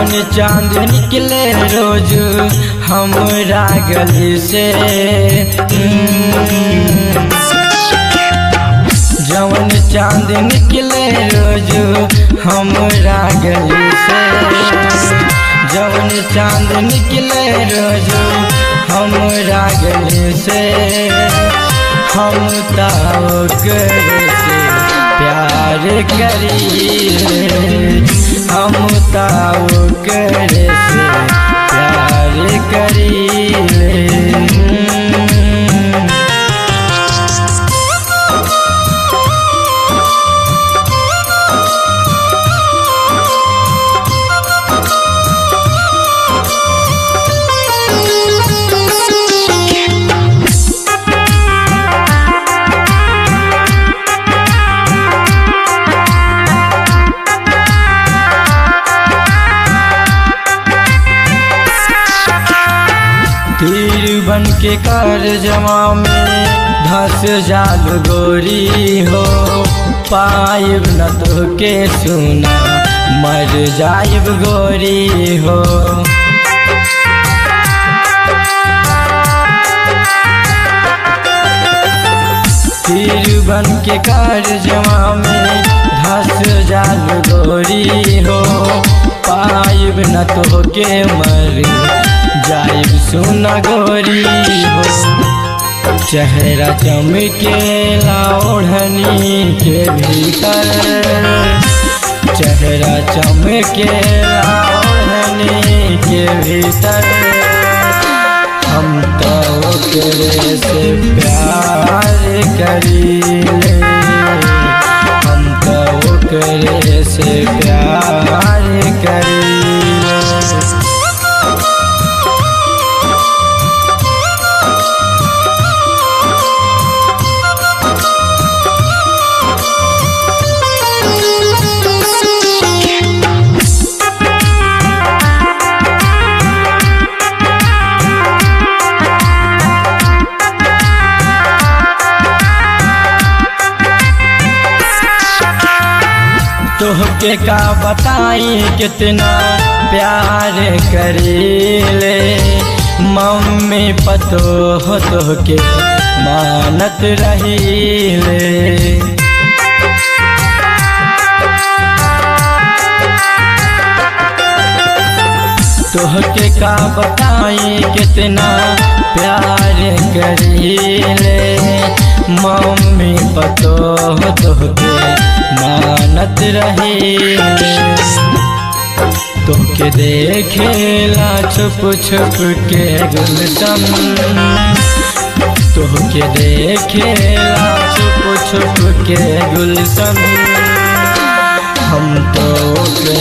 जवन चांद निकले रोज हमरा गली से हम्म। जवन चांद निकले रोज हमरा गली से जवन चांद निकले रोज हमरा गली से हम ताओ करे से प्यार करी हम ताओ करे से प्यार करी तीर बन के कर जमा में धस जाल गोरी हो पाइब न तो के सुना मर जाइब गोरी हो तीर बन के कर जमा में धस जाल गोरी हो पाइब न तो के मर जाइब सुना गोरी हो चेहरा चमकेला ओढ़नी के भीतर चेहरा चमकेला ओढ़नी के भीतर हम तो ओकरे से प्यार करीले हम तो ओकरे से प्यार करीले तोहके का बताई कितना प्यार करीले मम्मी पतो हो तोहके मानत रहीले तोहके का बताई कितना प्यार करीले मम्मी पतो हो तोहके मानत रहीले तोके देखेला छुप छुप के गुलशन तोके देखेला छुप छुप के गुलशन हम तो